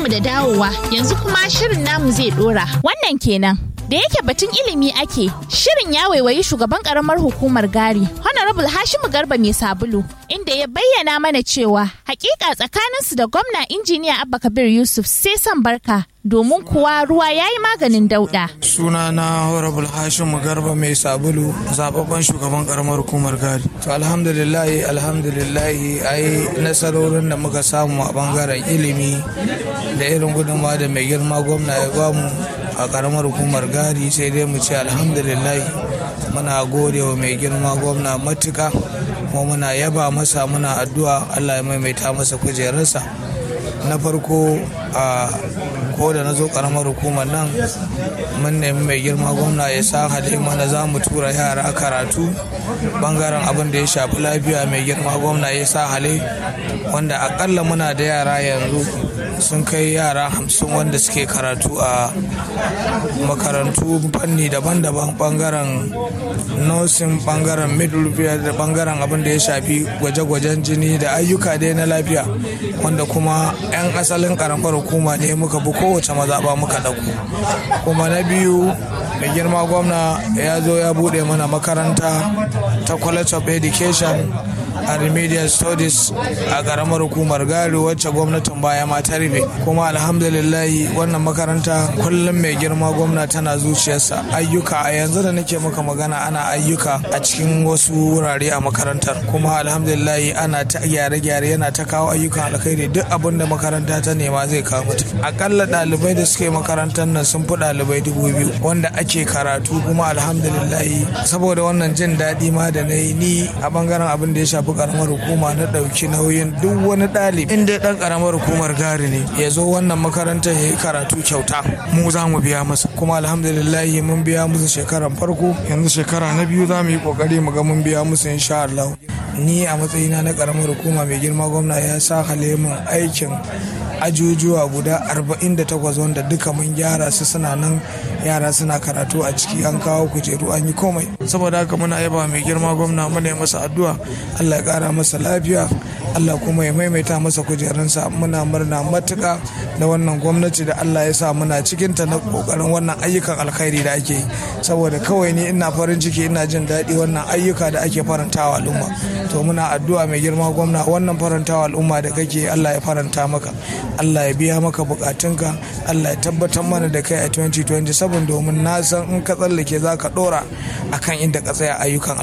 mu da dawowa yanzu kuma shirin namu zai dora. Wannan kenan. Da yake batun ilimi ake, shirin ya waiwayi shugaban karamar hukumar Gari, Honorable Hashimu Garba mai sabulu, inda ya bayyana mana cewa hakika tsakaninsu da gwamna injiniya Abba Kabir Yusuf sai son barka domin kuwa ruwa ya yi maganin dauda. Suna na Honorable Hashimu Garba mai sabulu, zababben shugaban karamar hukumar Gari. To alhamdulillahi alhamdulillahi ai nasarorin da muka samu a bangaren ilimi da irin gudunmawa da mai girma gwamna ya bamu a karamar hukumar gari sai dai mu ce alhamdulillah muna gode wa mai girma gwamna matuka kuma muna yaba masa muna addu'a allah ya maimaita masa kujerarsa na farko a ko da na zo karamar hukumar nan mun nemi mai girma gwamna ya sa hale mana za mu tura yara karatu bangaren abin da ya shafi lafiya mai girma gwamna ya sa hale wanda akalla muna da yara yanzu sun kai yara hamsin wanda suke karatu a makarantu fanni daban-daban bangaren nursing bangaren midwifery da bangaren abin da ya shafi gwaje-gwajen jini da ayyuka dai na lafiya wanda kuma 'yan asalin karamar hukuma ne muka bi kowace mazaɓa muka ɗauko kuma na biyu mai girma gwamna ya zo ya buɗe mana makaranta ta college of education a remedial studies a karamar hukumar gari wacce gwamnatin baya ma ta rufe kuma alhamdulillahi wannan makaranta kullum mai girma gwamna tana zuciyarsa ayyuka a yanzu da nake maka magana ana ayyuka a cikin wasu wurare a makarantar kuma alhamdulillahi ana ta gyare-gyare yana ta kawo ayyukan alkhairi duk abin da makaranta ta nema zai kawo mata akalla ɗalibai da suke makarantar nan sun fi ɗalibai dubu biyu wanda ake karatu kuma alhamdulillahi saboda wannan jin daɗi ma da na yi ni a bangaren abin da ya shafi karamar hukuma na ɗauki nauyin duk wani ɗalibi inda ɗan karamar hukumar gari ne ya zo wannan makarantar ya yi karatu kyauta mu za mu biya masa kuma alhamdulillahi mun biya musu shekaran farko yanzu shekara na biyu za mu yi kokari mu ga mun biya musu insha Allah ni a matsayina na karamar hukuma mai girma gwamna ya sa halemin aikin ajujuwa guda 48 wanda duka mun gyara su suna nan yara suna karatu a ciki an kawo kujeru an yi komai saboda haka muna yaba mai girma gwamna muna yi masa addu'a Allah ya kara masa lafiya Allah kuma ya maimaita masa kujerunsa muna murna matuka da wannan gwamnati da Allah ya sa muna cikinta na kokarin wannan ayyukan alkhairi da ake yi saboda kawai ni ina farin ciki ina jin daɗi wannan ayyuka da ake farantawa al'umma to muna addu'a mai girma gwamna wannan farantawa al'umma da kake Allah ya faranta maka Allah ya biya maka bukatunka Allah ya tabbatar mana da kai a 2027 domin na san in ka tsallake za ka dora akan inda ka tsaya ayyukan